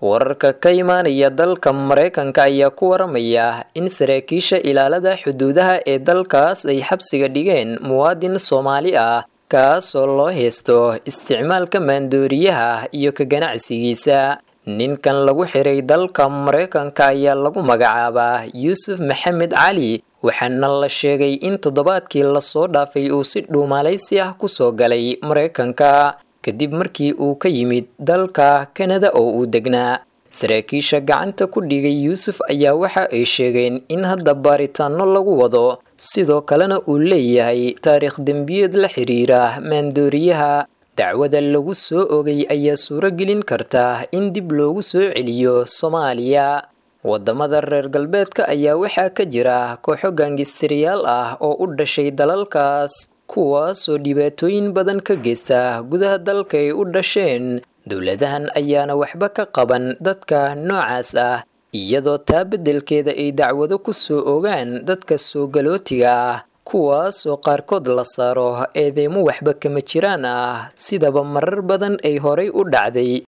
wararka ka imaanaya dalka maraykanka ayaa ku waramaya in saraakiisha ilaalada xuduudaha ee dalkaas ay xabsiga dhigeen muwaadin soomaali ah kaasoo loo heysto isticmaalka maandooriyaha iyo ka ganacsigiisa ninkan lagu xiray dalka maraykanka ayaa lagu magacaabaa yuusuf maxamed cali waxaana la sheegay in toddobaadkii lasoo dhaafay uu si dhuumalaysi ah kusoo galay maraykanka kadib markii uu ka yimid dalka kanada oo uu degnaa saraakiisha gacanta ku dhigay yuusuf ayaa waxa ay sheegeen in hadda baaritaano lagu wado sidoo kalena uu leeyahay taariikh dembiyeed la xiriira maandooriyaha dacwada lagu soo ogay ayaa suuro gelin karta in dib loogu soo celiyo soomaaliya wadamada reer galbeedka ayaa waxaa ka jira kooxo gaangistiriyaal ah oo u dhashay dalalkaas kuwaasoo dhibaatooyin badan ka geysta gudaha dalka ay u dhasheen dowladahan ayaana waxba ka qaban dadka noocaas ah iyadoo taa beddelkeeda ay dacwado ku soo ogaan dadka soo galootiga ah kuwaasoo qaarkood la saaro eedeymo waxba kama jiraan ah sidaba marar badan ay horay u dhacday